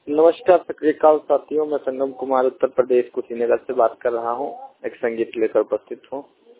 नमस्कार सक्रियकाल साथियों मैं संगम कुमार उत्तर प्रदेश कुशीनगर से बात कर रहा हूँ एक संगीत लेकर उपस्थित हूँ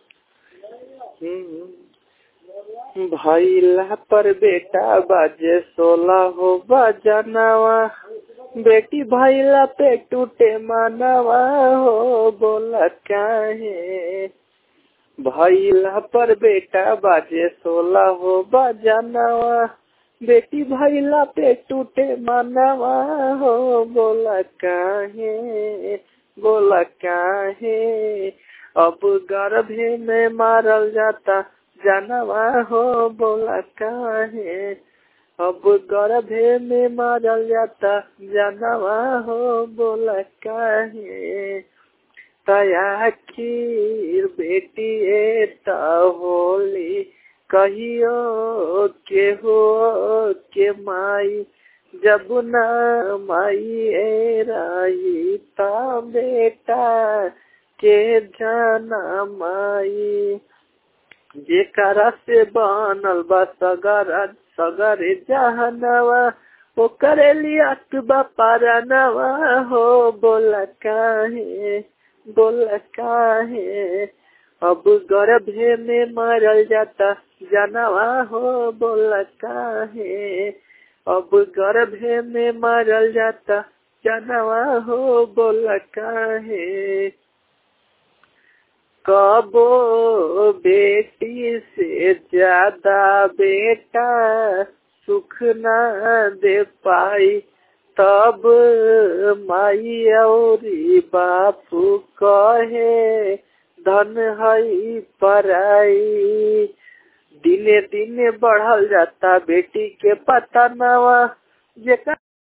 भैला पर बेटा बाजे सोला हो बजनवा बेटी भैला पे टूटे मानवा हो बोला काहे भैला पर बेटा बाजे सोला हो बजनवा बेटी भैला पे टूटे मानवा हो बोला काहे बोला काहे अब गर्भे में मारल जाता जानवा हो बोला काहे अब गर्भे में मारल जाता जानवा हो बोला काहे तया खीर बेटी एता होली कहियो के हो के माई जब न माई राई ता बेटा के जाना माई जेकरा से बनल बा सगर सगर जहनवा ओ करेली अकबा पारनवा हो बोला काहे बोला काहे अब गर्भे में मरल जाता जानवा हो बोला काहे अब गर्भे में मरल जाता जानवा हो बोला काहे कबो बेटी से ज्यादा बेटा सुख न दे पाई तब माई औरी बापू कहे धन हई पराई दिने दिने बढ़ल जाता बेटी के पता नवा जेकर